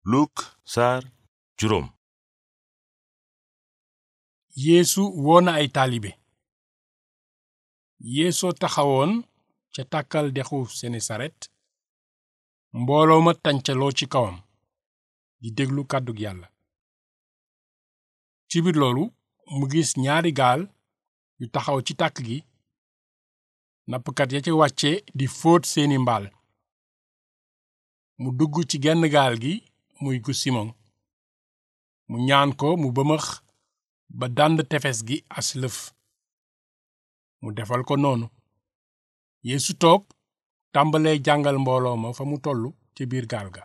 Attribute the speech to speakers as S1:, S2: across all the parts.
S1: Luk saar juróom
S2: yeesu woona ay taalibe yeesoo taxawoon ca tàkkal dexu senesaret mbooloo ma tàncaloo ci kawam di déglu kàddug yàlla ci biir loolu mu gis ñaari gaal yu taxaw ci tàkk gi nappkat ya ca wàcce di fóot seeni mbaal mu dugg ci genn gaal gi muy gu simon mu ñaan ko mu bëmëx ba dànd tefes gi as lëf mu defal ko noonu yeesu toog tàmbalee jàngal mbooloo ma fa mu tollu ca biir gaal ga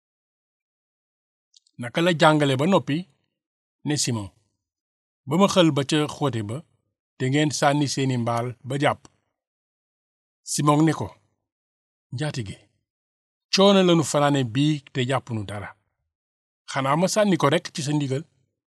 S2: naka la jàngale ba noppi ne simon bëmëxal ba ca xóote ba te ngeen sànni seeni mbaal ba jàpp simon ne ko njaatige coono lanu fanaane bii te jàppunu dara xanaa ma sànni ko rekk ci sa ndigal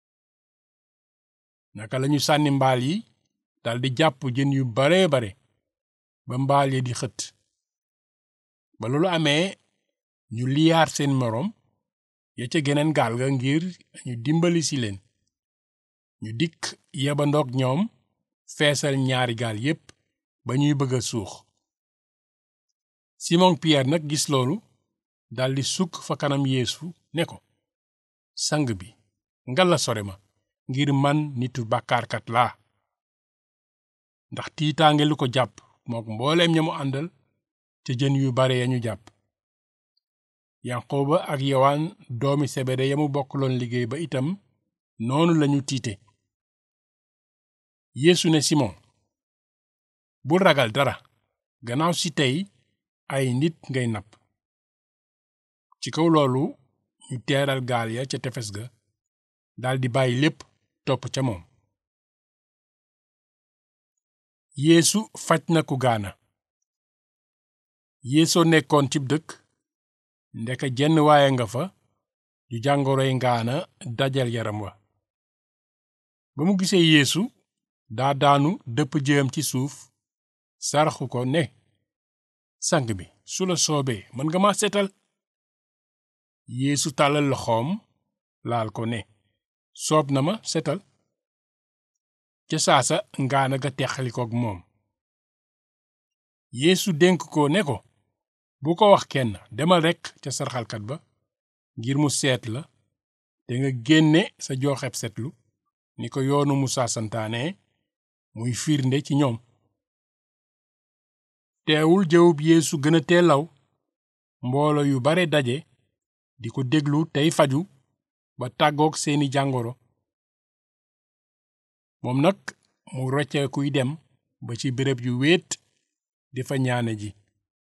S2: naka lañu sànni mbaal yi daldi jàpp jën yu bare bare ba mbaal ya di xët ba loolu amee ñu liyaar seen moroom ya ca geneen gaal ga ngir ñu dimbali si leen ñu dikk yebandoog ñoom feesal ñaari gaal yépp ba ñuy bëgg a suux Simon Pierre nag gis loolu daldi sukk fa kanam Yeesu ne ko sang bi ngalla sore ma ngir man nitu bàkkaarkat laa ndax tiitaange lu ko jàpp mook mbooleem ña mu àndal ca jën yu bare ya ñu jàpp yanqooba ak yowaan doomi sebede ya mu bokkloon liggéey ba itam noonu lañu tiite yeesu ne simon bul ragal dara gannaaw si tey ay nit ngay napp ci kaw loolu ñu teeral gaal ya ca tefes ga daldi bàyyi lépp topp ca moom yeesu faj na ku gaana yeesoo nekkoon cib dëkk ndeka jenn waaye nga fa ju jàngoroy ngaana dajal yaram wa ba mu gisee yeesu daa daanu dëpp jëam ci suuf saraxu ko ne sang bi su la soobee mën nga ma setal yeesu tàllal loxoom laal ko ne soob na ma setal ca saasa ngaana ga teqalikook moom yeesu dénk ko ne ko bu ko wax kenn demal rekk ca sarxalkat ba ngir mu seet la te nga génne sa jooxeb setlu ni ko yoonu musaa santaane muy firnde ci ñoom teewul jëwub yeesu gën a teelaw mboolo yu bare daje di ko déglu tey faju ba tàggook seeni jàngoro moom nag mu rocce kuy dem ba ci béréb yu wéet di fa ñaane ji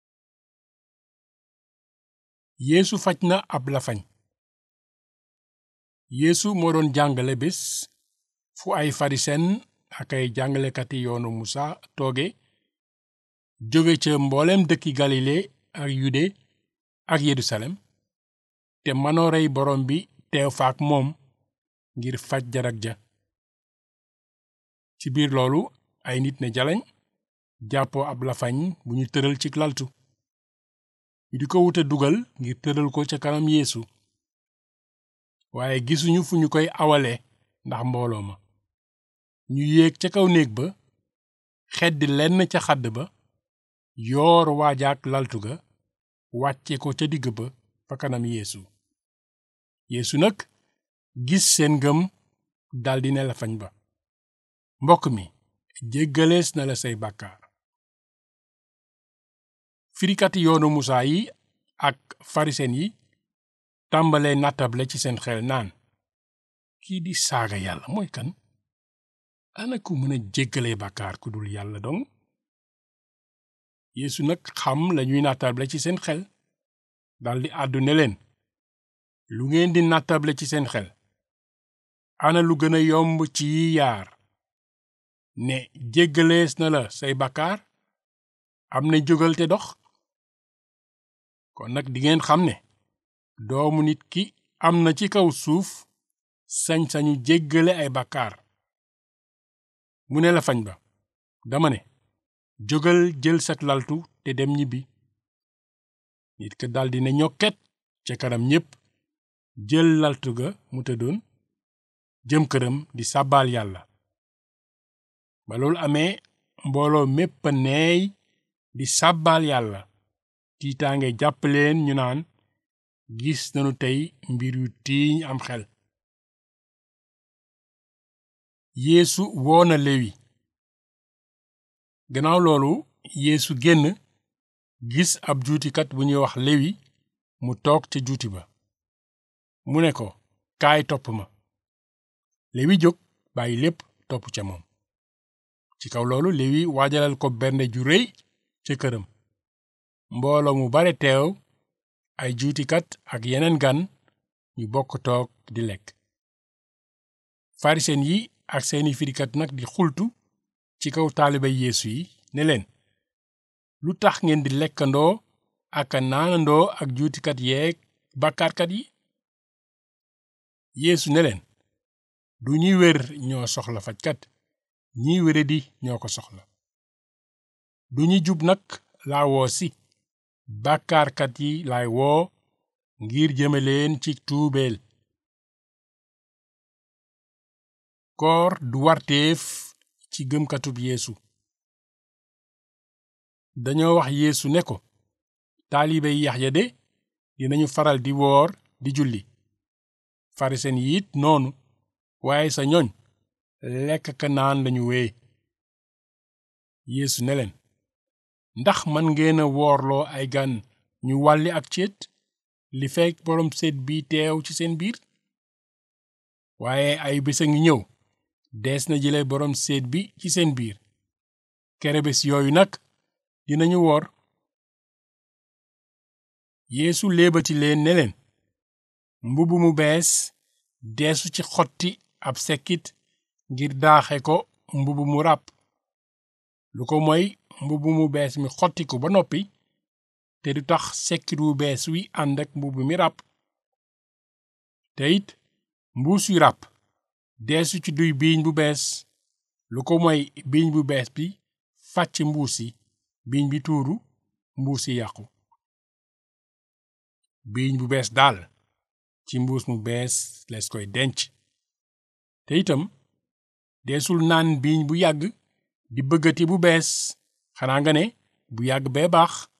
S2: yeesu faj na ab lafañ yeesu moo doon jàngale bés fu ay farisen ak ay jàngalekati yoonu musa tooge jóge ca mbooleem dëkki galile ak yude ak yerusalem te manoorey borom bi teew faak moom ngir faj jarag ja ci biir loolu ay nit ne jaleñ jàppoo ab lafañ bu ñu tëral ci laltu ñu di ko wuta dugal ngir tëral ko ca kanam yeesu waaye gisuñu fu ñu koy awale ndax mbooloo ma ñu yéeg ca kaw néeg ba xeddi lenn ca xadd ba yoor waajaak laltu ga wàcce ko ca digg ba fa kanam yeesu yeesu nag gis seen ngëm daldi ne lafañ ba mbokk mi jéggalees na la say bàkkaar firikati yoonu musaa yi ak farisen yi tàmbalee nattable ci seen xel naan kii di saaga yàlla mooy kan ana ku mën a jéggalee bàkkaar ku dul yàlla dong yeesu nag xam lañuy nattable ci seen xel daldi àddu ne leen lu ngeen di nattable ci seen xel ana lu gën a yomb ci yi yaar ne jéggalees na la say bàkkaar am na jógal te dox kon nag dingeen xam ne doomu nit ki am na ci kaw suuf sañ-sañu jéggale ay bàkkaar mu ne la fañ ba dama ne jógal jël sak laltu te dem ñibbi nit ka daldi ne ñokket ca kanam ñépp jël laltu ga mu tëddoon jëm këram di sàbbaal yàlla ba loolu amee mbooloo mépp a neey di sàbbaal yàlla tiitaange jàpp leen ñu naan gis nanu tey mbir yu tiiñ am xel yeesu woona lewi gannaaw loolu yeesu génn gis ab juutikat bu ñuy wax lewi mu toog ca juuti ba mu ne ko kaay topp ma lewi jóg bàyyi lépp topp ca moom ci kaw loolu lewi waajalal ko bernde ju réy ca këram mbooloo mu bare teew ay juutikat ak yeneen gan ñu bokk toog di lekk farisen yi ak seeni firikat nag di xultu ci kaw taaliba yeesu yi ne leen lu tax ngeen di lekkandoo ak a naanandoo ak juutikat yeeg bàkkaarkat yi yeesu ne leen du ñuy wér ñoo soxla fajkat ñiy wéradi ñoo ko soxla du ñi jub nag laa woo si bàkkaarkat yi laay woo ngir jëme leen ci tuubeel koor du warteef ci gëmkatub yeesu dañoo wax yeesu ne ko taalibe yi Yaxya de dinañu faral di woor di julli farisen yi it noonu waaye sa ñoñ lekk ka naan lañu wee yeesu ne leen ndax man ngeen a woorloo ay gan ñu wàlli ak céet li fekk boroom seet bi teew ci seen biir waaye ay bés a ngi ñëw dees na jële boroom seet bi ci seen biir kere bés yooyu nag dinañu woor yeesu léebati leen ne leen mbubb mu bees deesu ci xotti ab sekkit ngir daaxe ko mbubb mu ràpp lu ko moy mbubb mu bees mi xottiku ba noppi te du tax sekkit wu bees wi ànd ak mbubb mi ràpp te it mbuus yu ràpp deesu ci duy biiñ bu bees lu ko moy biiñ bu bees bi fàcc mbuus yi biiñ bi tuuru mbuus yi yàqu biiñ bu bees daal ci mbuus mu bees lees koy denc te itam deesul naan biiñ bu yàgg di bëggati bu bees xanaa nga ne bu yàgg bee baax